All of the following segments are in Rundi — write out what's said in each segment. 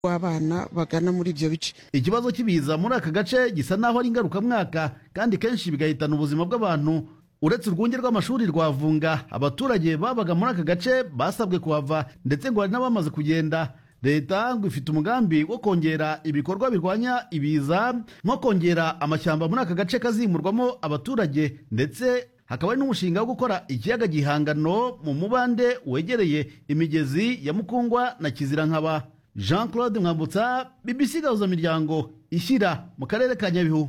w'abana bagana muri ibyo bice ikibazo cy'ibiza muri aka gace gisa n'aho ari ngarukamwaka kandi kenshi bigahitana ubuzima bw'abantu uretse urwunge rw'amashuri rwa vunga abaturage babaga muri aka gace basabwe kuhava ndetse ngo hari n'abamaze kugenda leta ngo ifite umugambi wo kongera ibikorwa birwanya ibiza nko kongera amashyamba muri aka gace kazimurwamo abaturage ndetse hakaba hari n'umushinga wo gukora ikiyaga gihangano mu mubande wegereye imigezi ya mukungwa na kizirankaba jean claude mwambutsa bbc gahuza miryango ishyira mu karere ka nyabihu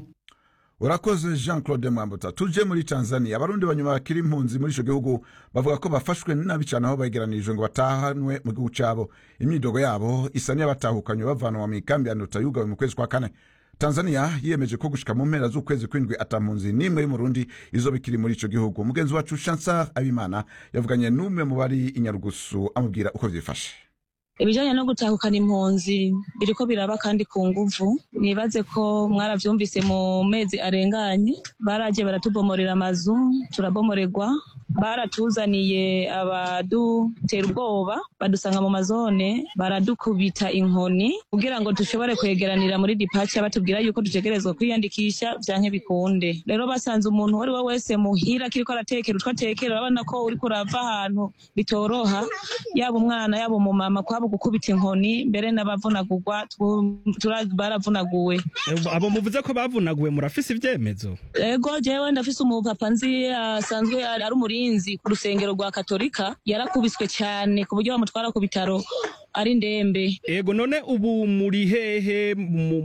urakoze jean claude mwambutsa tuje muri tanzania abarundi banyuma bakiri impunzi muri ico gihugu bavuga ko bafashwe nabi cane aho begeranirijwe ngo batahanwe mu gihugu cabo imyidogo yabo isa n'iyabatahukanywe bavanwa mu ikambi ya nduta yugawe mu kwezi kwa kane tanzania yiyemeje ko gushika mu mpera z'ukwezi kw'indwi ata mpunzi n'imwe y'umurundi izoba ikiri muri ico gihugu umugenzi wacu chansar abimana yavuganye n'umwe mu bari inyarugusu amubwira uko vyifashe ibijyanye no gutahukana impunzi biriko biraba kandi ku nguvu nibaze ko mwaravyumvise mu mezi arenganye baraje baratubomorera amazu turabomorerwa baratuzaniye abadutera ubwoba badusanga mu mazone baradukubita inkoni kugira ngo dushobore kwegeranira muri dipaca batubwira yuko dutegerezwa kwiyandikisha vyanke bikunde rero basanze umuntu uwo ari we wese muhira kiriko aratekera utwo atekera urabona ko uriko urava ahantu bitoroha yaba umwana yaba umumama kwaba gukubita inkoni mbere n'abavunagurwa baravunaguwe abo muvuze ko bavunaguwe murafise ivyemezo ego jewe ndafise umupapa nzi asanzwe ari umurinzi ku rusengero rwa katolika yarakubiswe cyane ku buryo bamutwara ku bitaro ari ndembe ego none ubu muri hehe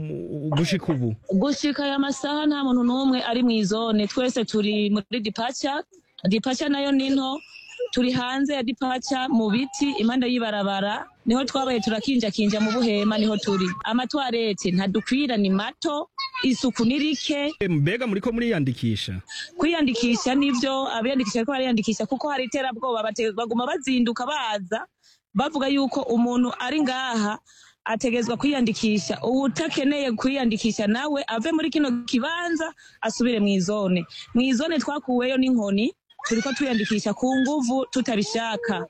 gushika ubu gushika aya masaha nta muntu n'umwe ari mw'izone twese turi muri dipaca dipaca nayo ni nto turi hanze ya dipaca mu biti impande y'ibarabara niho twabaye turakinjakinja mu buhema niho turi amatwarete ntadukwira ni mato isuku ni rike mbega muriko muriyandikisha kwiyandikisha nivyo abiyandikisha ariko bariyandikisha kuko hari iterabwoba baguma bazinduka baza bavuga yuko umuntu ari ngaha ategezwa kwiyandikisha uwutakeneye kwiyandikisha nawe ave muri kino kibanza asubire mw'izone mw'izone twakuweyo n'inkoni turiko twiyandikisha ku nguvu tutabishaka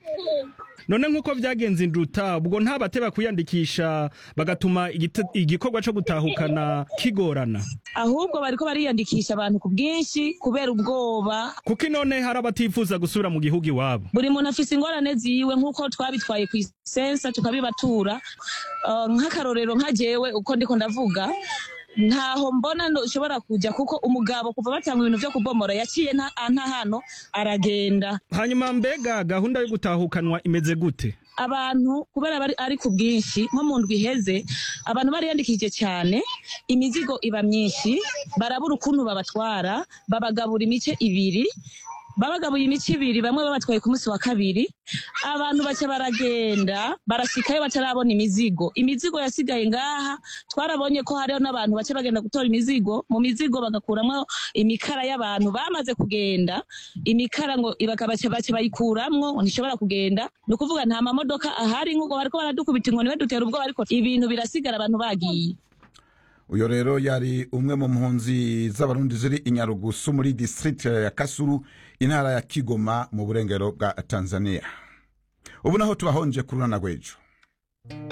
none nk'uko vyagenze induta ubwo nta bateba kwiyandikisha bagatuma igikorwa co gutahukana kigorana ahubwo bariko bariyandikisha abantu ku bwinshi kubera ubwoba kuko inone hari abatifuza gusubira mu gihugu iwabo buri muntu afise ingorane ziwe nk'uko twabitwaye kw'isensa tukabibatura uh, nk'akarorero nka jewe uko ndiko ndavuga ntaho mbona ushobora kujya kuko umugabo kuva batanga ibintu vyo kubomora yaciye nta hano aragenda hanyuma mbega gahunda yo gutahukanwa imeze gute abantu kubera bari ari ku bwinshi nko mu ndwi iheze abantu bariyandikishije cyane imizigo iba myinshi barabura ukuntu babatwara babagabura imice ibiri babagabuye imico ibiri bamwe babatwaye ku munsi wa kabiri abantu baca baragenda barashikayo batarabona imizigo imizigo yasigaye ngaha twarabonye ko hariho n'abantu baca bagenda gutora imizigo mu mizigo bagakuramwo imikara y'abantu bamaze kugenda imikara ngo baca baca bayikuramwo ngo ntishobora kugenda ni ukuvuga nta mamodoka ahari nk'uko bariko baradukubita inkoni badutera ubwoba ariko ibintu birasigara abantu bagiye uyo rero yari umwe mu mpunzi z'abarundi ziri inyarugusu muri district ya kasuru intara ya kigoma mu burengero bwa tanzania ubu naho tubahonje kurunana rw'ejo